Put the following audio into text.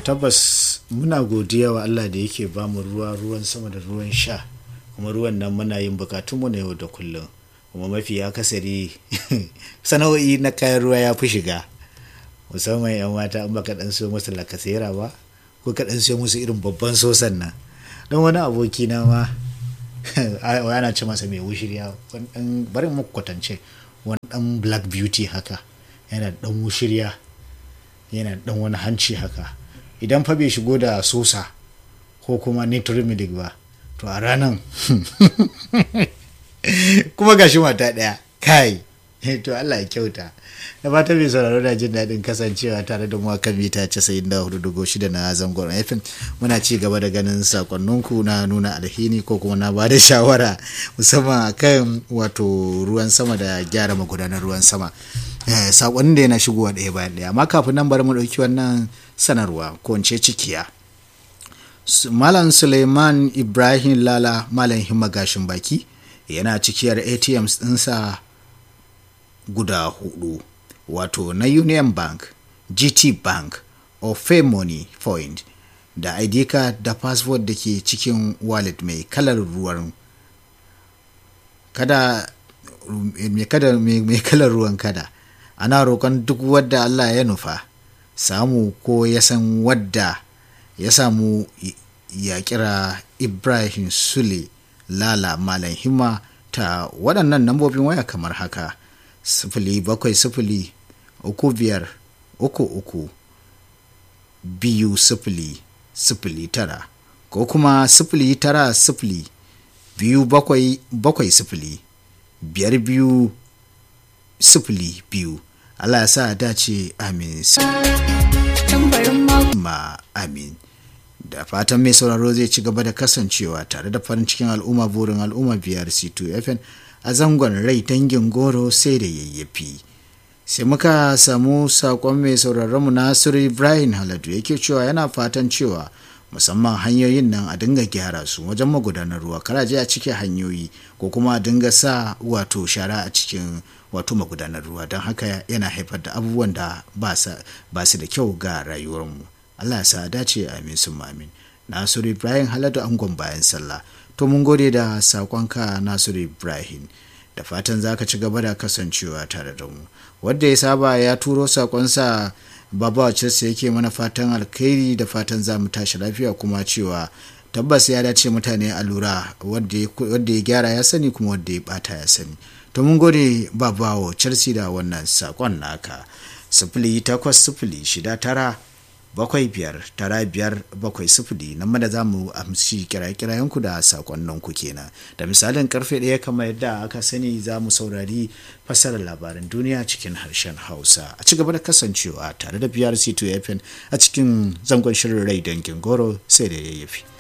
tabbas muna godiya wa Allah da yake ba mu ruwa ruwan sama da ruwan sha kuma ruwan nan muna yin bukatunmu na yau da kullum kuma mafi akasari sana'o'i na kayan ruwa ya fi shiga musamman yan mata in baka dan siyo musu lakasera ba ko ka dan siyo musu irin babban sosan nan don wani aboki na ma ana ce masa mai wushirya bari mu kwatance wani dan black beauty haka yana dan wushirya yana dan wani hanci haka idan fa bai shigo da sosa ko kuma nitromilic ba to a ranan kuma gashi mata daya kai to Allah ya kyauta da fata mai sauraro da jin daɗin kasancewa tare da mu kan mita 94.6 na zangon FM muna ci gaba da ganin sakonninku na nuna alhini ko kuma na ba da shawara musamman kan wato ruwan sama da gyara magudanar ruwan sama sakonnin da yana shigowa ɗaya bayan ɗaya amma kafin nan bari mu ɗauki wannan sanarwa ko in ce cikiya malam suleiman ibrahim lala malam himma gashin baki yana cikiyar atms ɗinsa guda hudu wato na union bank gt bank ofe money point da id card da passport da ke cikin wallet mai kalar ruwan kada mai kalar ruwan kada ana roƙon duk wadda allah ya nufa samu ko ya san wadda ya samu ya kira ibrahim sule lala malam himma ta waɗannan nambobin waya kamar haka sifili bakwai sifili uku biyar uku uku biyu sifili sifili tara ko kuma sifili tara sifili biyu bakwai bakwai sifili biyar biyu sifili biyu Allah ya sa dace amin ma amin da fatan mai sauraro zai ci gaba da kasancewa tare da farin cikin al'umma burin al'umma biyar c2 fn a zangon rai dangin goro sai da yayyafi sai muka samu sakon mai sauraronmu nasiru ibrahim haladu yake cewa yana fatan cewa musamman hanyoyin nan a dinga gyara su wajen magudanar ruwa karaje a cike hanyoyi ko kuma a dinga sa wato shara a cikin wato magudanar ruwa don haka yana haifar da abubuwan da ba su da kyau ga rayuwarmu allah ya sa dace amin sun amin nasiru ibrahim haladu angon bayan sallah to mun gode da sakonka nasiru ibrahim da fatan za ka ci gaba da kasancewa tare da mu wadda ya saba ya turo sakonsa baba wacce yake mana fatan alkhairi da fatan za mu tashi lafiya kuma cewa tabbas ya dace mutane a lura wadda ya gyara ya sani kuma wadda ya bata ya sani to mun gode babawo chelsea da wannan sakon naka sifili takwas sifili shida tara bakwai biyar tara biyar bakwai sifili nan da za mu amsi kirayen-kirayenku da sakonninku kenan da misalin karfe ɗaya kamar yadda aka sani za mu saurari fassarar labaran duniya cikin harshen hausa a ci gaba da kasancewa tare da brc 2 fm a cikin zangon shirin rai dangin goro sai da yayyafi.